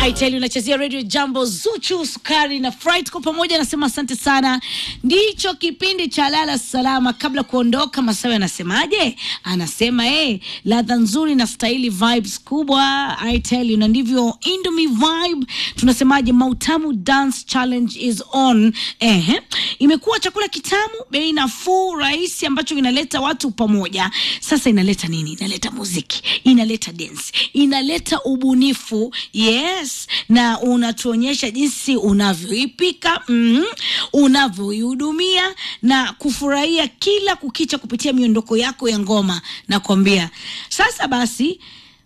I tell you unachezea radio jambo Zuchu Sukari na Fright kwa pamoja, anasema asante sana. Ndicho kipindi cha lala salama. Kabla kuondoka, Masawe anasemaje? Anasema eh, ladha nzuri na staili vibes kubwa. I tell you, na ndivyo Indomie vibe. Tunasemaje? Mautamu dance challenge is on. Ehe, imekuwa chakula kitamu, bei nafuu, rahisi, ambacho inaleta watu pamoja. Sasa inaleta nini? Inaleta muziki, inaleta dance, inaleta ubunifu yes, na unatuonyesha jinsi unavyoipika mm, unavyoihudumia na kufurahia kila kukicha kupitia miondoko yako ya ngoma. Nakwambia sasa basi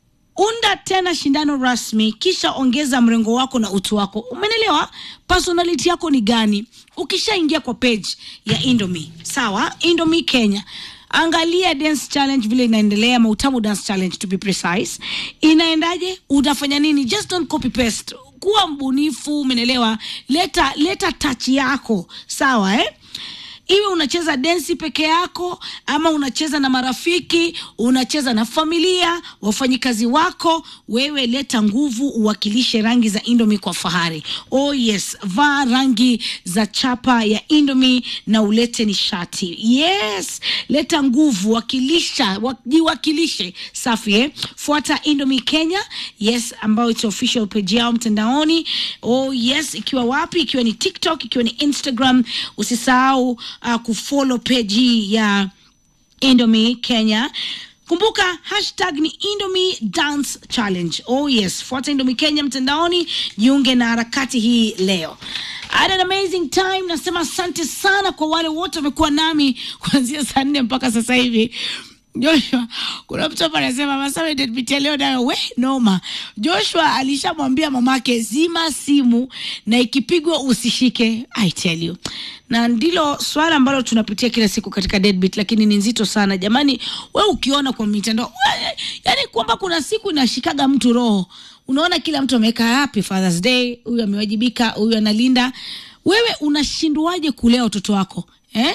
unda tena shindano rasmi, kisha ongeza mrengo wako na utu wako. Umenelewa? Personality yako ni gani? Ukishaingia kwa page ya Indomie, sawa, Indomie Kenya, angalia dance challenge vile inaendelea, Mautamu dance challenge to be precise. Inaendaje? Utafanya nini? Just don't copy paste, kuwa mbunifu. Umenelewa? Leta leta touch yako, sawa eh? iwe unacheza densi peke yako ama unacheza na marafiki, unacheza na familia, wafanyikazi wako, wewe leta nguvu, uwakilishe rangi za Indomie kwa fahari. Oh yes, vaa rangi za chapa ya Indomie na ulete nishati. Yes, leta nguvu, wakilisha, wajiwakilishe. Safi eh? Fuata Indomie Kenya, yes, ambayo it's official page yao mtandaoni. Oh yes, ikiwa wapi? Ikiwa ni TikTok, ikiwa ni Instagram, usisahau uh, kufollow page hii ya Indomie Kenya. Kumbuka hashtag ni Indomie Dance Challenge. Oh yes, fuata Indomie Kenya mtandaoni, jiunge na harakati hii leo. I had an amazing time. Nasema asante sana kwa wale wote wamekuwa nami kuanzia saa nne mpaka sasa hivi. Joshua, kuna mtu hapa anasema Masawe deadbeat ya leo nayo we noma. Joshua alishamwambia mamake zima simu na ikipigwa usishike. I tell you. Na ndilo swala ambalo tunapitia kila siku katika deadbeat, lakini ni nzito sana jamani. We ukiona kwa mitandao, yani kwamba kuna siku inashikaga mtu roho, unaona kila mtu ameweka happy Father's Day, huyu amewajibika, huyu analinda. Wewe unashindwaje kulea watoto wako eh?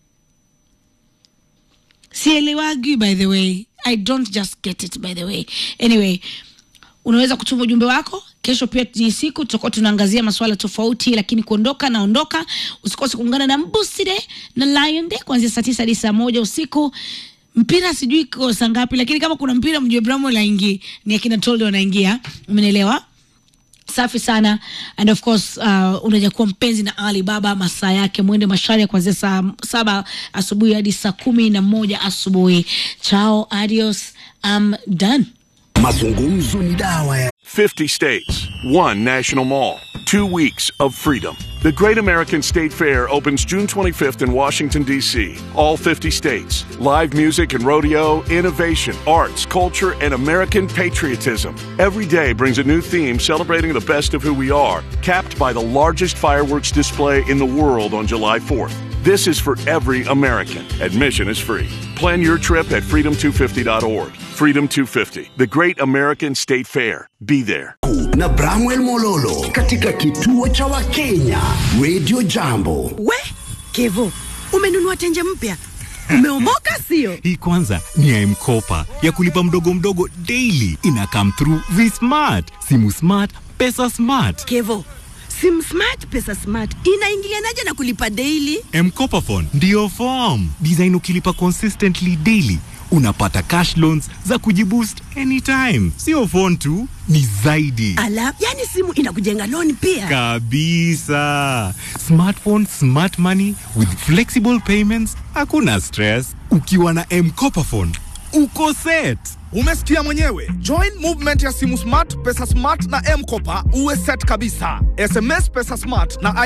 sielewagi by the way i don't just get it by the way anyway unaweza kutuma ujumbe wako kesho pia ni siku tutakuwa tunaangazia masuala tofauti lakini kuondoka naondoka usikose kuungana na mbuside na lion day kuanzia saa tisa hadi saa moja usiku mpira sijui iko saa ngapi lakini kama kuna mpira mjue bramo laingi ni akina toldo wanaingia umenielewa safi sana and of course uh, unaja kuwa mpenzi na ali baba masaa yake mwende mashari kuanzia saa saba asubuhi hadi saa kumi na moja asubuhi chao adios I'm done Mazungumzo ni dawa ya 50 states, one national mall, two weeks of freedom. The Great American State Fair opens June 25th in Washington, D.C. All 50 states. Live music and rodeo, innovation, arts, culture, and American patriotism. Every day brings a new theme celebrating the best of who we are, capped by the largest fireworks display in the world on July 4th. This is for every American. Admission is free. Plan your trip at freedom250.org. Freedom 250, the Great American State Fair. Be there. na Bramwell Mololo katika kituo cha Wakenya Radio Jambo. We Kevo, umenunua tenje mpya, umeomoka sio? Hii kwanza ni ya M-Kopa ya kulipa mdogo mdogo daily. Ina come through V-Smart, simu smart, pesa smart. Kevo, sim smart pesa smart inaingilianaje na kulipa daily? M-Kopa phone ndio form design. Ukilipa consistently daily unapata cash loans za kujiboost anytime. Sio phone tu, ni zaidi Ala, yani simu inakujenga loan pia. kabisa. Smartphone, smart money with flexible payments, hakuna stress. Ukiwa na M-Kopa phone uko set. Umesikia mwenyewe. Join movement ya simu smart, pesa smart na M-Kopa uwe set kabisa. SMS pesa smart na